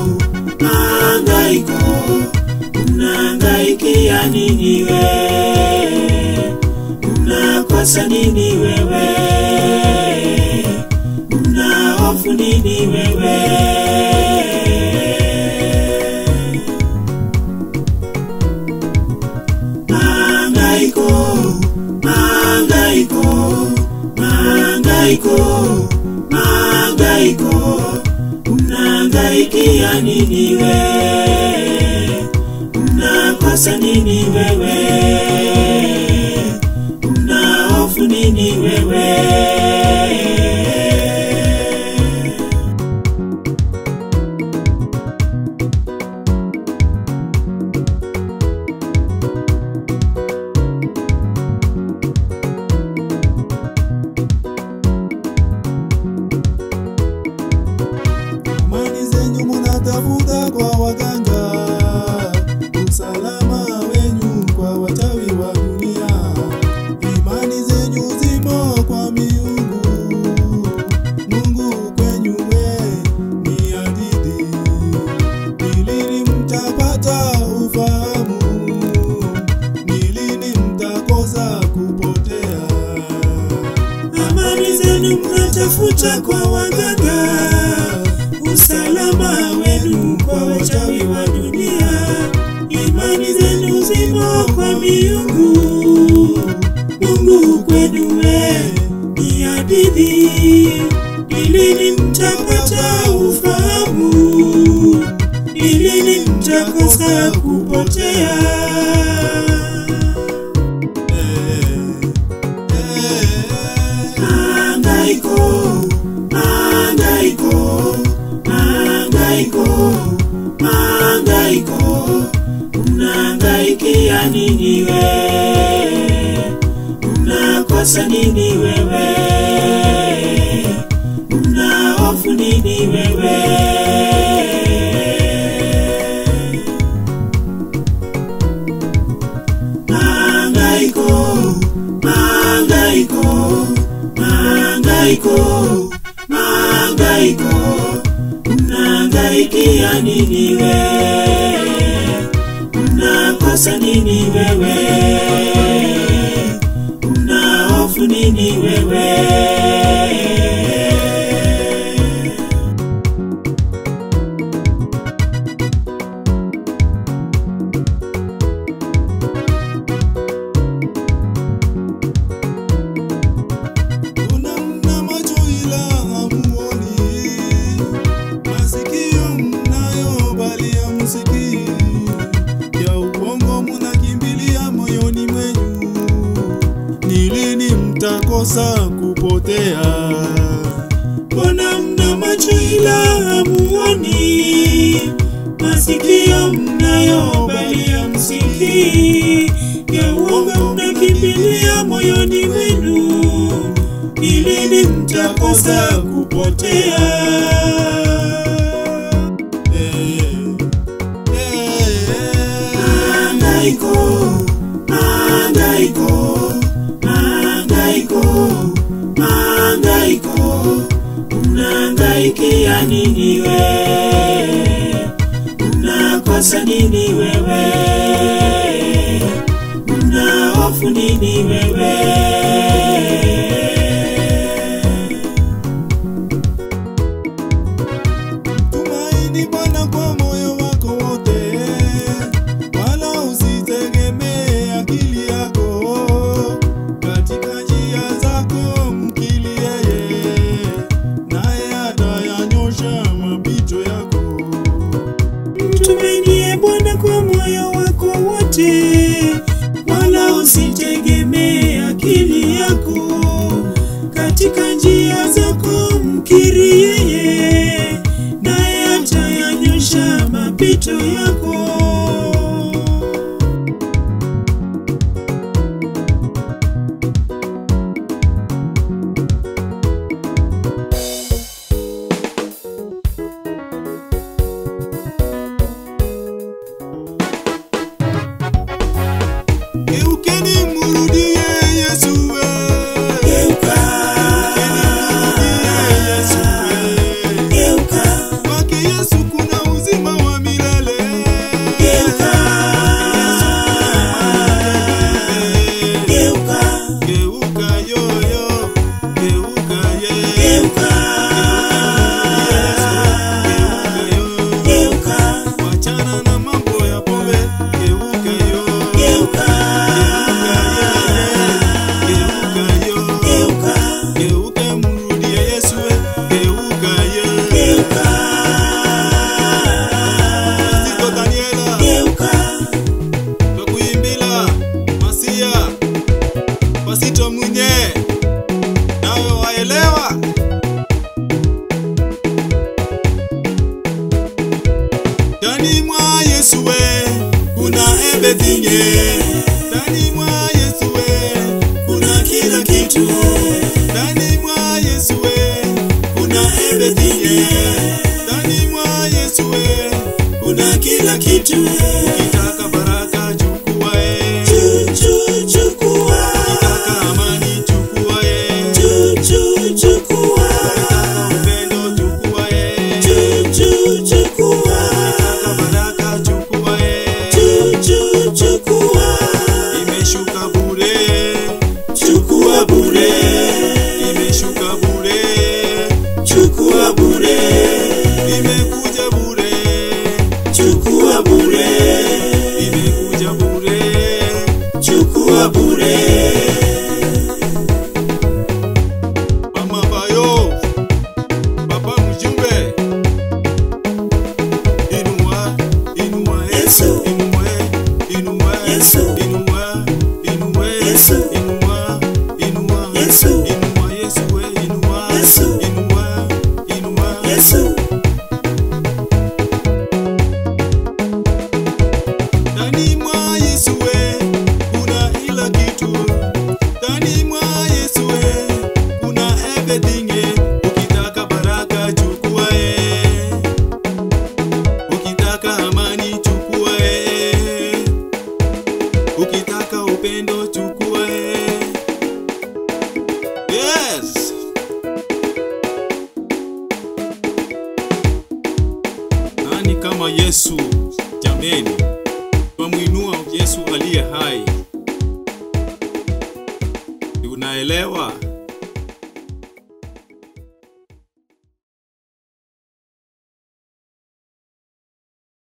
mahangaiko, unahangaikia nini we? Unakosa nini wewe? Una hofu nini wewe? Mahangaiko, mahangaiko, mahangaiko, mahangaiko, unahangaikia nini we? Unakosa nini wewe? Una hofu nini wewe? Imani zenyu munatafuta kwa waganga, usalama wenyu kwa wachawi wa dunia. Imani zenyu zimo kwa miungu, Mungu kwenyu we ni hadithi. Ni lini mtapata ufahamu? Ni lini mtakosa kupotea? Amani zenu mnatafuta kwa waganga, usalama wenu kwa wachawi wa dunia. Imani zenu zimo kwa miungu, Mungu kwenu we ni hadithi. Ni lini mtapata ufahamu? Ni lini mtakosa kupotea? Mahangaiko, mahangaiko, mahangaiko, mahangaiko, unahangaikia nini we? Unakosa nini wewe? Una hofu nini wewe? Mahangaiko, mahangaiko, mahangaiko, mahangaiko, unahangaikia nini we? Unakosa nini wewe? Una hofu nini wewe? Una mna macho ila hamuoni, masikio mnayo bali hamsikii, ya uongo munakimbilia moyoni mwenyu. Ni lini mtakosa kupotea? Mbona mna macho ila hamuoni, masikio mnayo bali hamsikii, ya uongo mnakimbilia moyoni mwenu, ni lini mtakosa kupotea? Eh, eh, Mahangaiko, mahangaiko, mahangaiko, mahangaiko, unahangaikia nini we? Unakosa nini wewe? Una hofu nini wewe? Tumaini Bwana kwa moyo wako wote, wala usitegemee akili yako. Katika njia zako mkili yeye, naye atayanyosha mapito yako. Mtumainie Bwana kwa moyo wako wote, wala usitegemee akili yako. Katika njia zako mkiri yeye, naye atayanyosha mapito yako. Geukeni murudie Yesu we. Geuka, Murudie Yesu we. geuka, Kwake Yesu kuna uzima Ndani mwa Yesu we kuna everything eh. Ndani mwa Yesu we kuna kila kitu. Ndani mwa Yesu we kuna everything eh. Ndani mwa Yesu we kuna kila kitu. Ukitaka baraka chukua eh. Chu, chu, chukua. Ukitaka amani chukua eh. Chu, chu, chukua. Ukitaka upendo chukua eh. Chu, chu, chukua. Ukitaka baraka chukua eh. Chu, chu, chukua. Imeshuka bure, Chukua bure. imeshuka bure, Chukua bure. imekuja bure, Chukua bure. imekuja bure. Chukua bure. Mama Bayo, Papa Mjumbe, inua, inua Yesu. inua, inua, Yesu. inua, inua, Yesu. inua, inua, Yesu. inua, Yesu, we, inua, Yesu. inua, inua. Yesu. Ndani mwa Yesu we kuna kila kitu. Ndani mwa Yesu we kuna everything. eh. Ukitaka baraka chukua eh. Ukitaka amani chukua eh. Ukitaka upendo chukua eh. Yes. Nani kama Yesu jameni? Twamwinua Yesu aliye hai. Unaelewa?